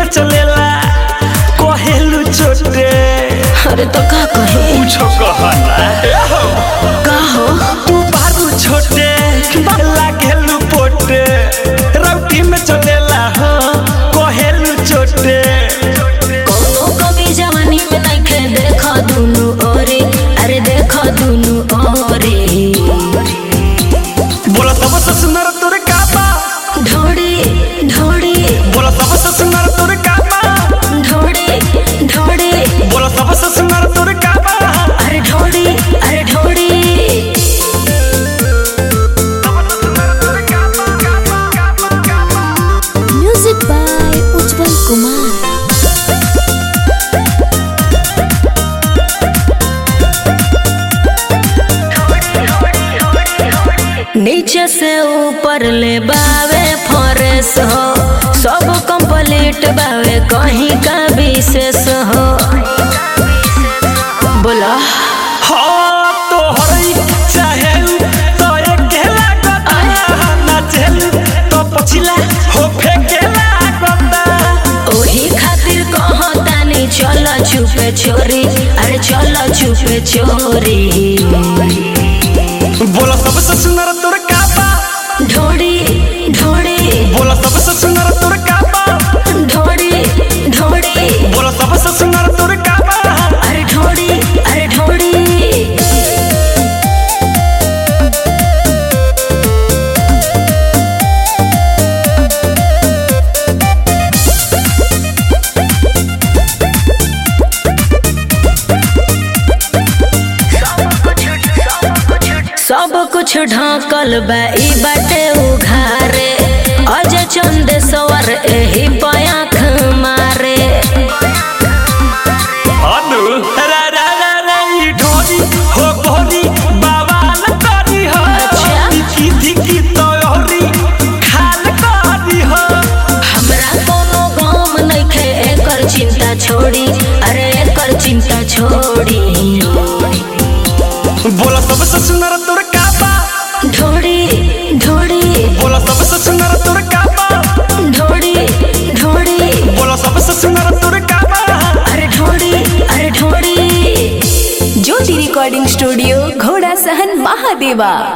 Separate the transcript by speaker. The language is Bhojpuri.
Speaker 1: में चलेला कहेलू छोटे
Speaker 2: अरे तो का कहे
Speaker 1: पूछो कहना
Speaker 2: का हो
Speaker 1: तू बाबू छोटे लागेलू पोटे रौटी में चलेला हो कहेलू छोटे
Speaker 2: कोनो कभी जवानी में नइखे देखा दुनु ओरे अरे देखा दुनु ओरे
Speaker 1: बोला सबसे सुंदर तोर काबा
Speaker 2: ढोड़ी ढोड़ी
Speaker 1: बोला सबसे सुंदर तोर काबा
Speaker 2: ढोड़ी ढोड़ी
Speaker 1: बोला सबसे सुंदर तोर काबा
Speaker 2: अरे ढोड़ी अरे ढोड़ी म्यूजिक बाय उज्जवल कुमार नीचे से ऊपर ले बावे फॉरेस हो सब कंप्लीट बावे कहीं का विशेष हो बोला
Speaker 1: हाँ तो हरई चाहे तो एक गेला गता ना चल तो पछिला हो फेकेला गता
Speaker 2: ओही खातिर कहतानी चल छुपे चोरी अरे चल छुपे चोरी
Speaker 1: बोला सबसे सुंदर तोर काबा
Speaker 2: ढोड़ी ढोड़ी
Speaker 1: बोला सबसे सुंदर तोर काबा
Speaker 2: ढोड़ी ढोड़ी
Speaker 1: बोला सबसे सुंदर तोर काबा
Speaker 2: अरे ढोड़ी अरे ढोड़ी सब कुछ ढाकल बा ई बाटे उघारे अज चंद सवर एही पयाख मारे
Speaker 1: अनु रा रा रा रा ई ढोली हो गोली बाबा लतारी हो
Speaker 2: अच्छा।
Speaker 1: की धिकी तो होरी खाल करी हो
Speaker 2: हमरा कोनो गम नइखे एकर चिंता छोड़ी अरे एकर चिंता छोड़ी
Speaker 1: बोला सबसे सुंदर तोर काबा
Speaker 2: ढोड़ी ढोड़ी
Speaker 1: बोला सबसे सुंदर तोर काबा
Speaker 2: ढोड़ी ढोड़ी
Speaker 1: बोला सबसे सुंदर तोर काबा
Speaker 2: अरे ढोड़ी अरे ढोड़ी
Speaker 3: ज्योति रिकॉर्डिंग स्टूडियो घोड़ा सहन महादेवा